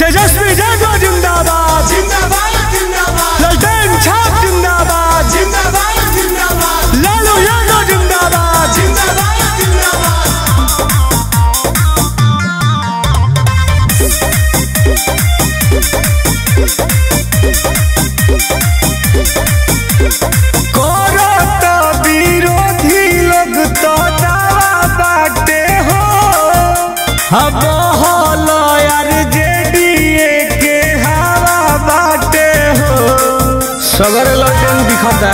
तेजस्वी यादव जिंदाबाद जिंदाबाद जिंदाबाद ललटेन छाप जिंदाबाद जिंदाबाद जिंदाबाद लालू यादव जिंदाबाद जिंदाबाद जिंदाबाद करत विरोधी लोग तो दावा बाटे हो अब हल यार जेडीए के हवा बाटे हो सगर लटन दिखता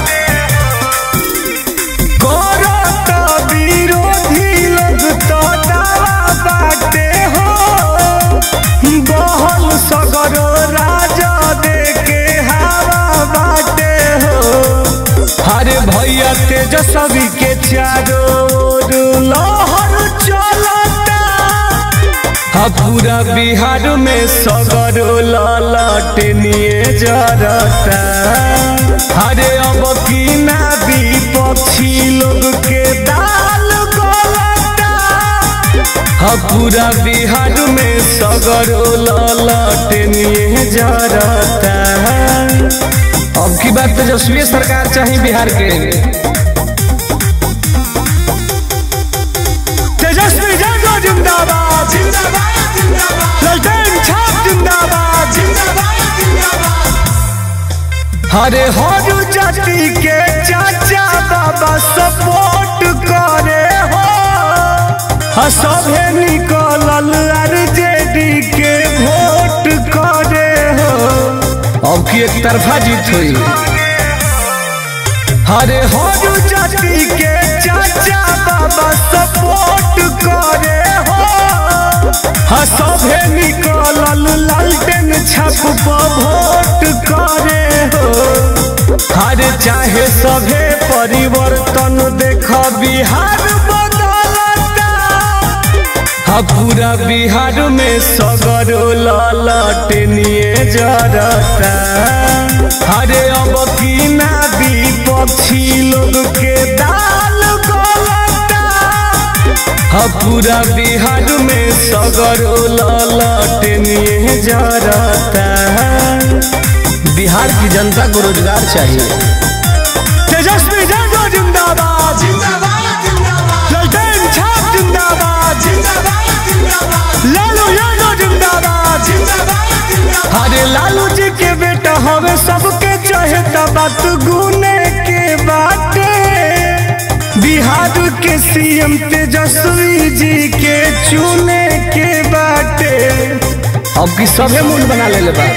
करत विरोधी लोग तो दावा बाटे हो बहल सगरो राजा दे के हवा बाटे हो अरे भैया तेजस्वी के चारों ओर लहर चलता हा पूरा बिहार में सगरो ललटनिए जरता अरे अब की ना विपक्षी लोग के दाल गलता हा पूरा बिहार में सगरो ललटनिए जरता अब की बात तेजस्वी सरकार चाहिए बिहार के तेजस्वी यादव जिंदाबाद जिंदाबाद जिंदाबाद ललटेन छाप जिंदाबाद जिंदाबाद जिंदाबाद हरे हर जाति के चाचा बाबा सपोर्ट करे हो हाँ सभे निकलल आरजेडी के वोट करे हो अब की एक तरफा जीत हुई हरे हर जाति के चाचा बाबा सपोर्ट करे हो हाँ सभे निकलल लालटेन छाप पर वोट करे हो हर चाहे सभे परिवर्तन देख बिहार बदलता हाँ पूरा बिहार में सगरो ललटनिए जरता अरे अब की ना विपक्षी लोग के दाल गलता हाँ पूरा बिहार में सगरो ललटनिए जरता बिहार की जनता को रोजगार चाहिए तेजस्वी यादव जिंदाबाद जिंदाबाद जिंदाबाद ललटेन छाप जिंदाबाद जिंदाबाद जिंदाबाद लालू यादव जिंदाबाद जिंदाबाद जिंदाबाद अरे लालू जी के बेटा हवे सबके चाहे बात गुने के बाटे बिहार के सीएम तेजस्वी जी के चुने के बाटे अब की सभे मूल बना ले बा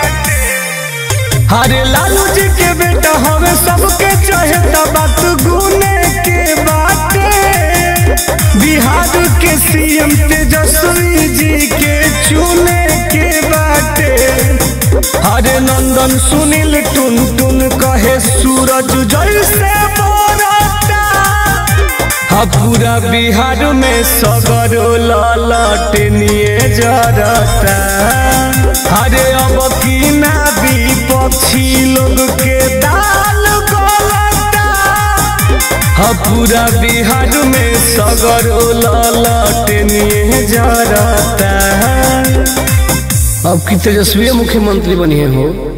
अरे लालू जी के बेटा हवे सबके चाहे बात गुने के बाटे बिहार के सीएम तेजस्वी जी के चुने के बाटे हरे नंदन सुनील टुन टुन कहे सूरज जैसे बोरता हा पूरा बिहार में सगरो ललटनिए जरता हरे अब की ना विपक्षी लोग के दाल गलता हा पूरा बिहार में सगरो ललटनिए जरता अब की तेजस्वी मुख्यमंत्री बनिए हो